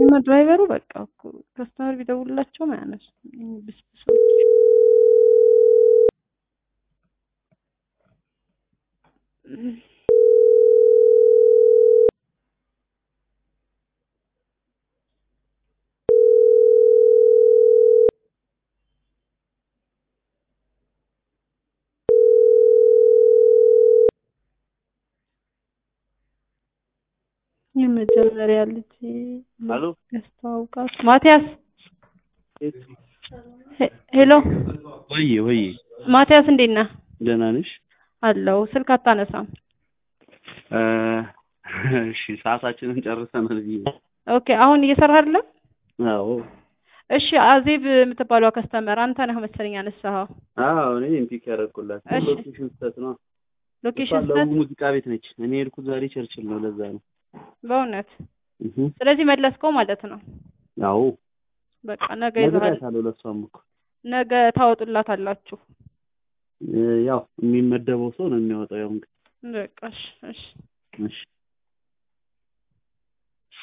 እና ድራይቨሩ በቃ እኮ ከስተመር ቢደውልላቸውም አያነሱም። ብስብሶች የመጀመሪያ ልጅ ሄሎ ያስተዋውቃት ማቲያስ ሄ- ሄሎ ወይ ወይ ማቲያስ እንዴት ነህ? ደህና ነሽ? አለው ስልክ አታነሳም። እ እሺ ሰዓታችንን ጨርሰናል ብዬ ነው። ኦኬ አሁን እየሰራህ አይደለም? አዎ እሺ አዜብ የምትባለው ከስተመር አንተ ነህ መሰለኝ ያነሳኸው። አዎ እኔ ፒክ ያደረኩላት እሺ። ሎኬሽን ስህተት ነው። ሎኬሽን እሷ ለቡ ስህተት ሙዚቃ ቤት ነች። እኔ የሄድኩት ዛሬ ቸርችል ነው። ለዛ ነው። በእውነት እህ ስለዚህ መለስከው ማለት ነው። አዎ በቃ ነገ ይዘሃል። ነግሬያታለሁ። ለእሷም እኮ ነገ ታወጡላት አላችሁ። እ ያው የሚመደበው ሰው ነው የሚያወጣው። ያው እንግዲህ በቃ እሺ እሺ እሺ